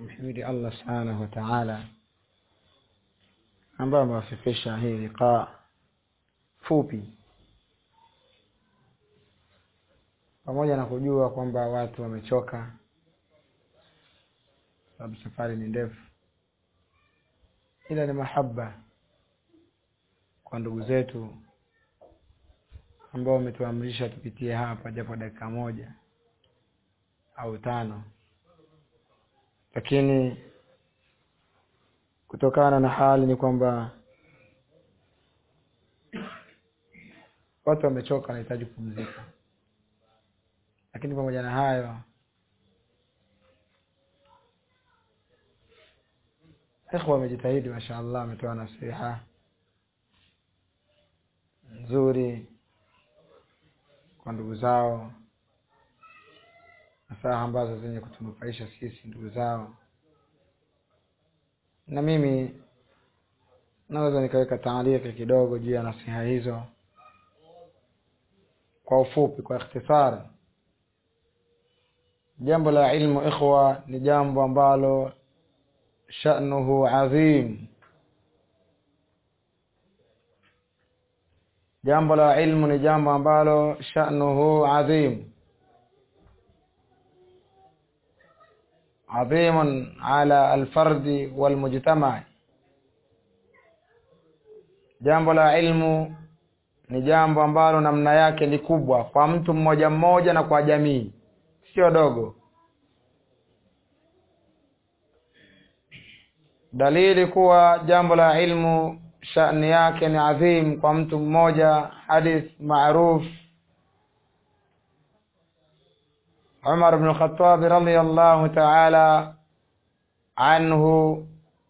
kumhimidi Allah subhanahu wa ta'ala ambayo amewafikisha hii liqaa fupi pamoja na kujua kwamba watu wamechoka sababu safari ni ndefu ila ni mahaba kwa ndugu zetu ambao wametuamrisha tupitie hapa japo dakika moja au tano lakini kutokana na hali ni kwamba watu wamechoka wanahitaji kupumzika lakini pamoja na hayo ikhwa wamejitahidi mashaallah wametoa nasiha nzuri kwa ndugu zao nasaha ambazo zenye kutunufaisha sisi ndugu zao na mimi naweza nikaweka taaliki kidogo juu ya nasiha hizo kwa ufupi kwa ikhtisari jambo la ilmu ikhwa ni jambo ambalo sha'nuhu adhim jambo la ilmu ni jambo ambalo sha'nuhu adhim عظيم على الفرد والمجتمع jambo la ilmu ni jambo ambalo namna yake ni kubwa kwa mtu mmoja mmoja na kwa jamii sio dogo dalili kuwa jambo la ilmu shani yake ni adhim kwa mtu mmoja hadith maruf Umar ibn Khattab radhiyallahu ta'ala anhu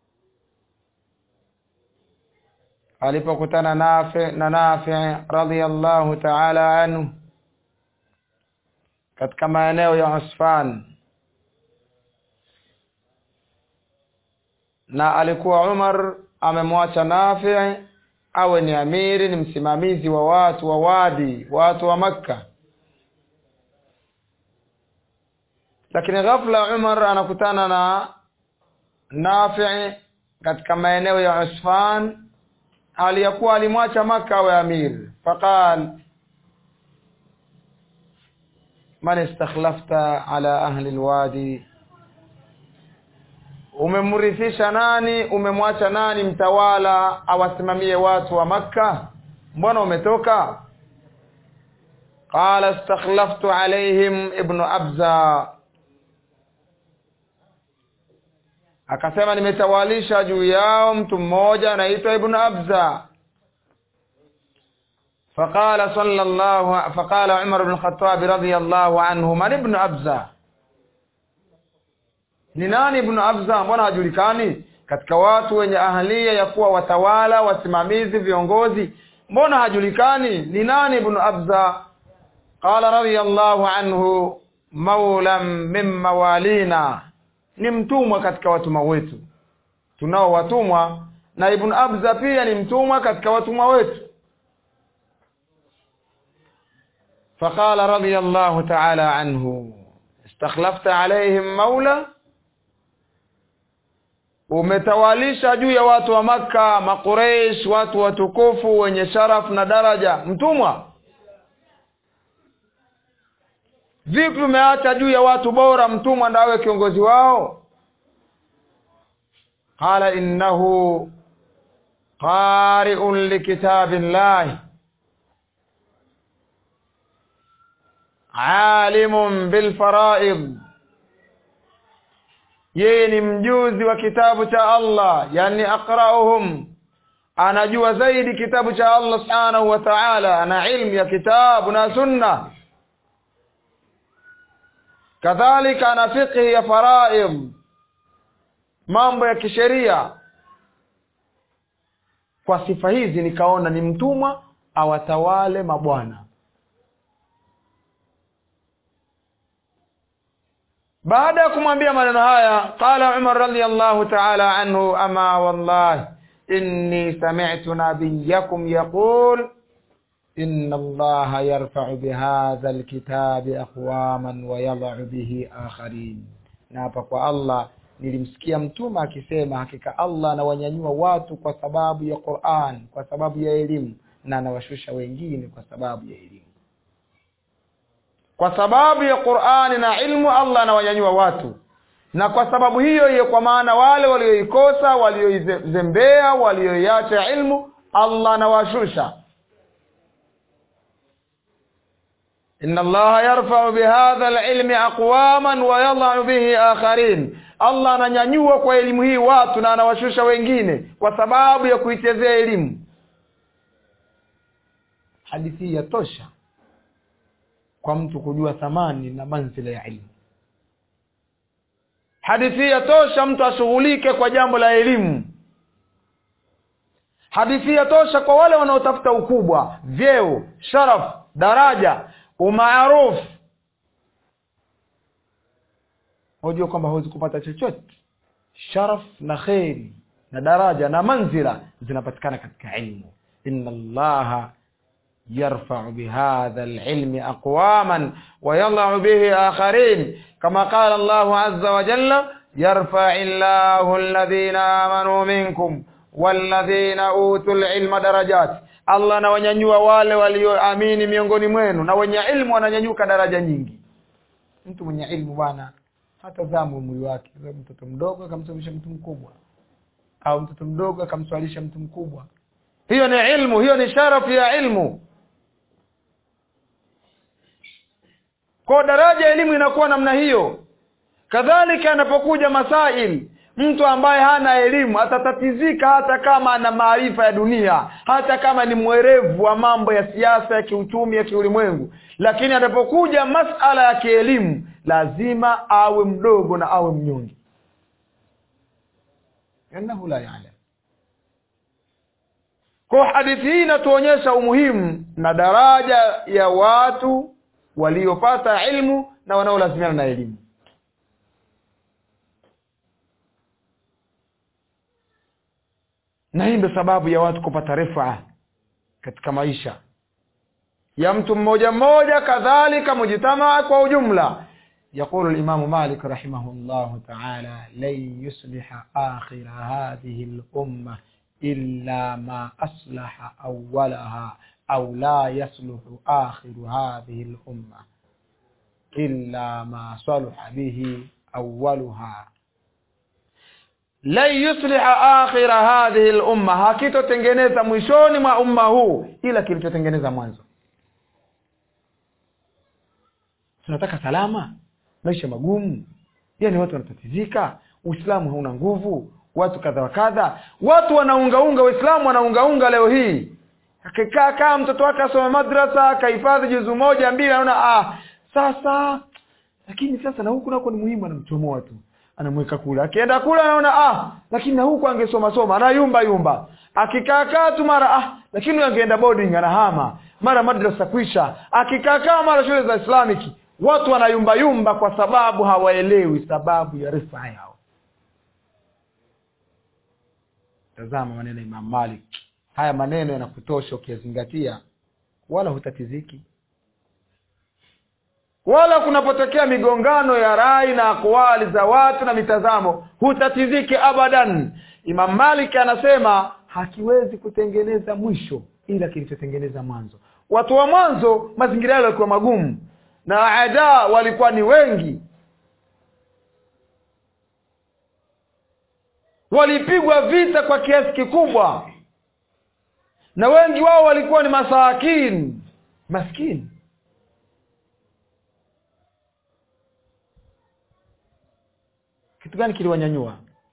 alipokutana Nafi na Nafi radhiyallahu ta'ala anhu katika maeneo ya Usfan na alikuwa Umar amemwacha Nafi awe ni amiri ni msimamizi wa watu wa wadi watu wa Makka lakini ghafla Umar anakutana na Nafi katika maeneo ya Usfan aliyakuwa alimwacha Makka awe amir faqal man istakhlafta ala ahli alwadi umemrithisha nani umemwacha nani mtawala awasimamie watu wa Makka mbona umetoka qala istakhlaftu alaihim ibnu abza akasema nimetawalisha juu yao mtu mmoja anaitwa ibn abza فقال صلى الله فقال عمر بن الخطاب رضي الله عنه من ابن أبزة ni nani ibn abza mbona hajulikani katika watu wenye ahlia ya kuwa watawala wasimamizi viongozi mbona hajulikani ni nani ibn abza qala radiyallahu anhu maulam min mawalina ni mtumwa katika watumwa wetu tunao watumwa na ibn abza pia ni mtumwa katika watumwa wetu فقال رضي الله تعالى عنه استخلفت عليهم مولا umetawalisha juu ya watu wa maka makureish watu watukufu wenye sharaf na daraja mtumwa vipi umeacha juu ya watu bora mtumwa ndawe kiongozi wao qala innahu qari'un likitabillahi alimun bilfaraid yeye ni mjuzi wa kitabu cha Allah yani aqra'uhum anajua zaidi kitabu cha Allah subhanahu wa ta'ala ana ilmu ya kitabu na sunna kadhalika ana fiqhi ya faraid mambo ya kisheria kwa sifa hizi nikaona ni mtumwa awatawale mabwana baada ya kumwambia maneno haya qala umar radiyallahu ta'ala anhu ama wallahi inni sami'tu nabiyyakum yaqul inna allaha yarfa'u bihadha alkitabi aqwaman wa yadh'u bihi akharin na hapa kwa Allah nilimsikia mtume akisema hakika allah anawanyanyua watu kwa sababu ya quran kwa sababu ya elimu na anawashusha wengine kwa sababu ya elimu kwa sababu ya qurani na ilmu allah anawanyanyua watu na kwa sababu hiyo hiyo kwa maana wale walioikosa walioizembea walioiacha ilmu allah anawashusha إن الله يرفع بهذا العلم أقواما ويضع به آخرين Allah ananyanyua kwa elimu hii watu na anawashusha wengine kwa sababu ya kuichezea elimu hadithi hii yatosha kwa mtu kujua thamani na manzila ya ilmu hadithi hii yatosha mtu ashughulike kwa jambo la elimu hadithi hii yatosha kwa wale wanaotafuta ukubwa vyeo sharaf daraja umaarufu wajua kwamba hawezi kupata chochote sharaf na kheri na daraja na manzila zinapatikana katika ilmu inna allaha yarfau bihadha lilmi aqwaman wayadau bihi akharin kama qala allahu aza wajalla yarfai llahu alladhina amanuu minkum walladhina utu lilma darajat allah anawanyanyua wale walioamini miongoni mwenu na wenye ilmu wananyanyuka daraja nyingi mtu mwenye ilmu bwana hatazama umri wake mtoto mdogo akamsomesha mtu mkubwa au mtoto mdogo akamswalisha mtu mkubwa hiyo ni ilmu hiyo ni sharafu ya ilmu kwa daraja ya elimu inakuwa namna hiyo kadhalika anapokuja masail mtu ambaye hana elimu atatatizika hata kama ana maarifa ya dunia hata kama ni mwerevu wa mambo ya siasa ya kiuchumi ya kiulimwengu lakini anapokuja masala ya kielimu lazima awe mdogo na awe mnyonge innahu la yalam kwa hadithi hii inatuonyesha umuhimu na daraja ya watu waliopata ilmu na wanaolazimiana na elimu na hii ndio sababu ya watu kupata rifaa katika maisha ya mtu mmoja mmoja kadhalika mujtamaa kwa ujumla يقول الإمام مالك رحمه الله تعالى لن يصلح آخر هذه الأمة إلا ما أصلح أولها أو لا يصلح آخر هذه الأمة إلا ما صلح به أولها lan yusliha akhira hadhihi lumma hakitotengeneza mwishoni mwa umma huu ila kilichotengeneza mwanzo tunataka salama maisha magumu yani watu wanatatizika uislamu hauna nguvu watu kadha wa kadha watu wanaungaunga waislamu wanaungaunga leo hii akikaa kaa mtoto wake asome madrasa akahifadhi juzu moja mbili anaona ah sasa lakini sasa na huku nako ni muhimu anamchomoa tu anamweka kula akienda kula anaona ah lakini na huku angesoma soma anayumba yumba akikaakaa tu mara ah lakini angeenda boarding anahama mara madrasa kwisha akikaakaa mara shule za islamic watu wanayumba yumba kwa sababu hawaelewi sababu ya rifaa yao tazama maneno ya imam malik haya maneno yanakutosha ukiyazingatia wala hutatiziki wala kunapotokea migongano ya rai na akwali za watu na mitazamo hutatiziki abadan imam malik anasema hakiwezi kutengeneza mwisho ila kilichotengeneza mwanzo watu wa mwanzo mazingira yao yalikuwa magumu na ada walikuwa ni wengi walipigwa vita kwa kiasi kikubwa na wengi wao walikuwa ni masakini maskini kitu gani kiliwanyanyua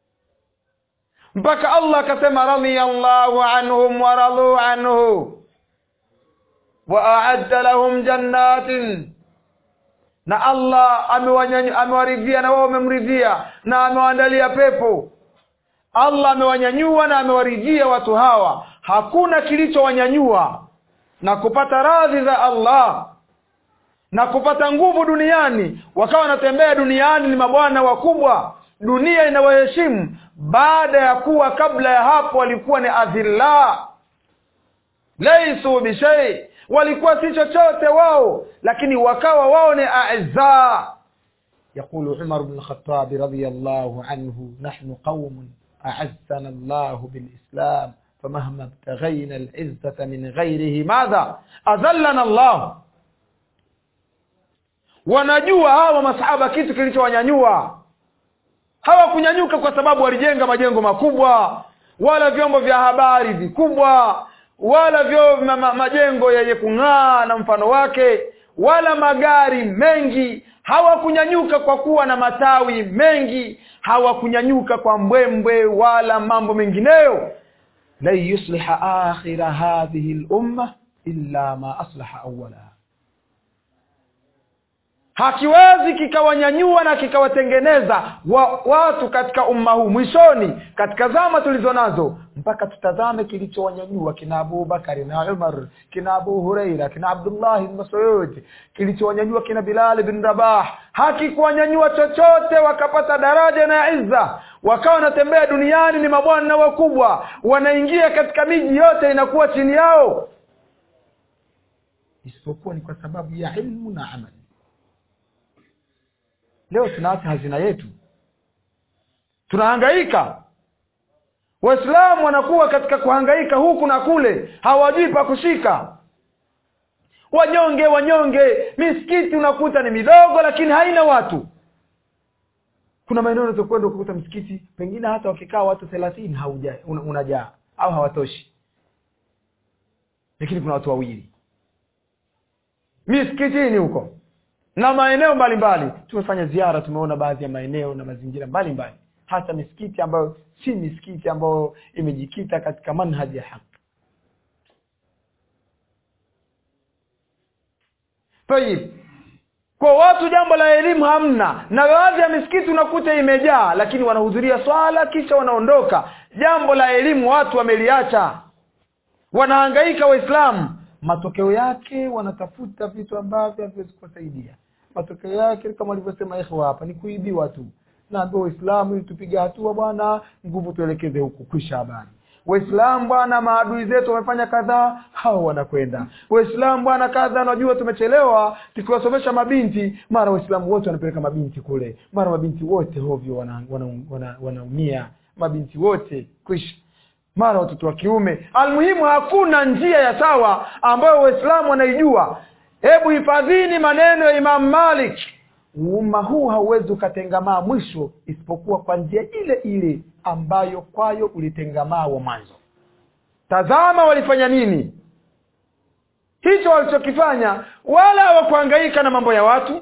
mpaka allah akasema radiyallahu anhum waradhu anhu waaadda lahum jannatin na allah amewaridhia na wao wamemridhia na amewaandalia pepo allah amewanyanyua na amewaridhia watu hawa hakuna kilichowanyanyua na kupata radhi za allah na kupata nguvu duniani wakawa wanatembea duniani ni mabwana wakubwa dunia inawaheshimu baada ya kuwa kabla ya hapo walikuwa ni adhilla laisu bishai walikuwa si chochote wao lakini wakawa wao ni aizaa يقول عمر بن الخطاب رضي الله عنه نحن قوم أعزنا الله بالإسلام فمهما ابتغينا العزة من غيره ماذا أذلنا الله wanajua hawa masahaba kitu kilichowanyanyua hawakunyanyuka kwa sababu walijenga majengo makubwa wala vyombo vya habari vikubwa wala vyo ma, ma, majengo yenye kung'aa na mfano wake wala magari mengi hawakunyanyuka kwa kuwa na matawi mengi hawakunyanyuka kwa mbwembwe wala mambo mengineyo lan yusliha akhira hadhihi lumma illa ma aslaha awalaha hakiwezi kikawanyanyua na kikawatengeneza wa, watu katika umma huu mwishoni katika zama tulizo nazo mpaka tutazame kilichowanyanyua kina abubakari na umar kina abu hureira kina abdullahi bn masud kilichowanyanyua kina bilali bin rabah hakikuwanyanyua chochote wakapata daraja na izza wakawa wanatembea duniani ni mabwana wakubwa wanaingia katika miji yote inakuwa chini yao isipokuwa ni kwa sababu ya ilmu na amali leo tunaacha hazina yetu tunahangaika waislamu wanakuwa katika kuhangaika huku na kule hawajui pa kushika wanyonge wanyonge misikiti unakuta ni midogo lakini haina watu kuna maeneo unaweza kwenda ukukuta msikiti pengine hata wakikaa watu thelathini haujaa una, unajaa au hawatoshi lakini kuna watu wawili misikitini huko na maeneo mbalimbali tumefanya ziara tumeona baadhi ya maeneo na mazingira mbalimbali hasa misikiti ambayo si misikiti ambayo imejikita katika manhaji ya haki tayib kwa watu jambo la elimu hamna na baadhi ya misikiti unakuta imejaa lakini wanahudhuria swala kisha wanaondoka jambo la elimu watu wameliacha wanahangaika waislamu matokeo yake wanatafuta vitu ambavyo haviwezi kuwasaidia matokeo yake kama walivyosema ikhwa hapa ni kuibiwa tu naambia waislamu ili tupige hatua bwana nguvu tuelekeze huku kwisha habari waislamu bwana maadui zetu wamefanya kadhaa hao wanakwenda waislamu bwana kadha najua tumechelewa tukiwasomesha mabinti mara waislamu wote wanapeleka mabinti kule mara mabinti wote hovyo wanaumia wana, wana, wana, wana mabinti wote kwisha mara watoto wa kiume almuhimu hakuna njia ya sawa ambayo waislamu wanaijua hebu hifadhini maneno ya imamu malik umma huu hauwezi ukatengamaa mwisho isipokuwa kwa njia ile ile ambayo kwayo ulitengamaa wa mwanzo tazama walifanya nini hicho walichokifanya wala hawakuhangaika na mambo ya watu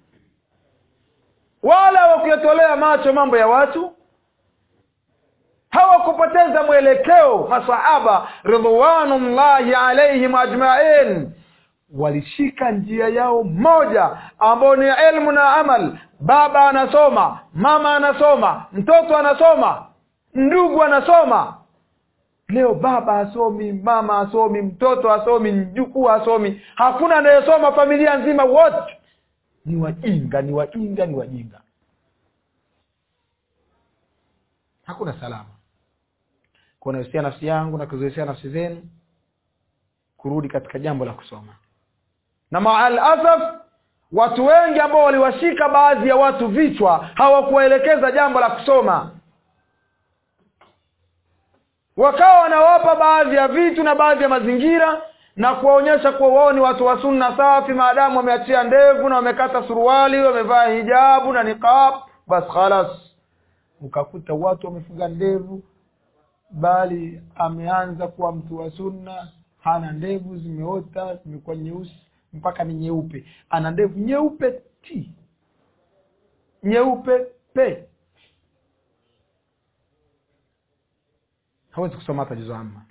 wala hawakuyatolea macho mambo ya watu hawakupoteza mwelekeo masahaba ridwanullahi alaihim ajmain walishika njia yao moja ambayo ni elmu na amal baba anasoma mama anasoma mtoto anasoma ndugu anasoma leo baba hasomi mama hasomi mtoto hasomi mjukuu hasomi hakuna anayesoma familia nzima wote ni wajinga ni wajinga ni wajinga hakuna salama kunahusia nafsi yangu na kuzihusia nafsi zenu kurudi katika jambo la kusoma na maal asaf watu wengi ambao waliwashika baadhi ya watu vichwa hawakuwaelekeza jambo la kusoma wakawa wanawapa baadhi ya vitu na baadhi ya mazingira na kuwaonyesha kuwa wao ni watu wa sunna safi maadamu wameachia ndevu na wamekata suruali wamevaa hijabu na niqab bas khalas ukakuta watu wamefuga ndevu bali ameanza kuwa mtu wa sunna hana ndevu zimeota zimekuwa nyeusi mpaka ni nyeupe ana ndevu nyeupe ti nyeupe pe hawezi kusoma hata juzu amma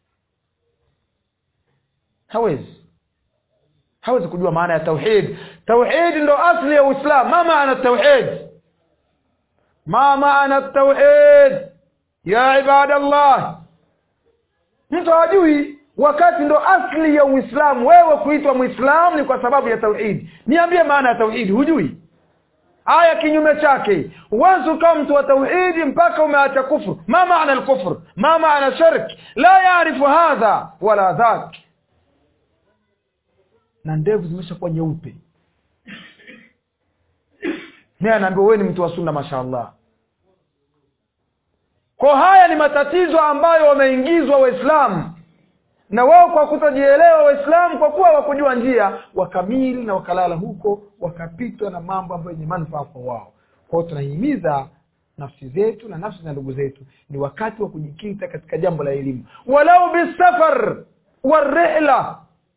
hawezi hawezi kujua maana ya tauhid tauhid ndo asli ya uislam ma maana tauhid ma maana tauhid ya ibadallah mtu hajui wakati ndo asli ya uislamu wewe kuitwa mwislamu ni kwa sababu ya tauhidi niambie maana ya tauhidi hujui aya kinyume chake huwezi ukawa mtu wa tauhidi mpaka umeacha kufru ma maana lkufr ma maana shirk la yarifu hadha wala dhak na ndevu zimeshakuwa nyeupe naye anaambiwa wewe ni mtu wa sunna mashaallah kwa haya ni matatizo ambayo wameingizwa waislamu na wao kwa kutojielewa waislamu kwa kuwa wakujua njia wakamili na wakalala huko wakapitwa na mambo ambayo yenye manufaa kwa wao kwa hiyo tunahimiza nafsi zetu na nafsi za ndugu zetu ni wakati wa kujikita katika jambo la elimu walau bisafar warihla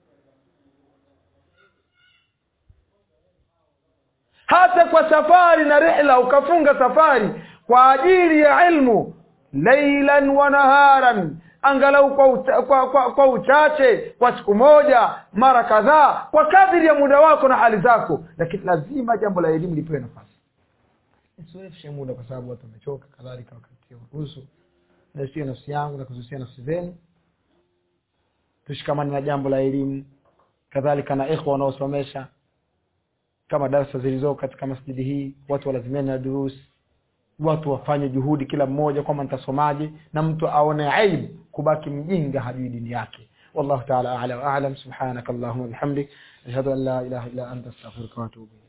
hata kwa safari na rihla ukafunga safari kwa ajili ya ilmu leilan wa naharan angalau kwa, ucha, kwa, kwa, kwa uchache kwa siku moja mara kadhaa kwa kadiri ya muda wako na hali zako lakini lazima jambo la elimu lipewe nafasi nisiwefushe muda kwa sababu watu wamechoka kadhalika wakati ruhusu nasia nafsi yangu na kuzusia nafsi zenu tushikamane na jambo la elimu kadhalika na ikhwa wanaosomesha kama darasa zilizoko katika masjidi hii watu walazimiane na durusi watu wafanye juhudi kila mmoja kwamba nitasomaje na mtu aone aibu kubaki mjinga hajui dini yake wallahu taala ala wa alam subhanaka allahumma bihamdik ashhadu an la ilaha illa anta astaghfiruka wa atubu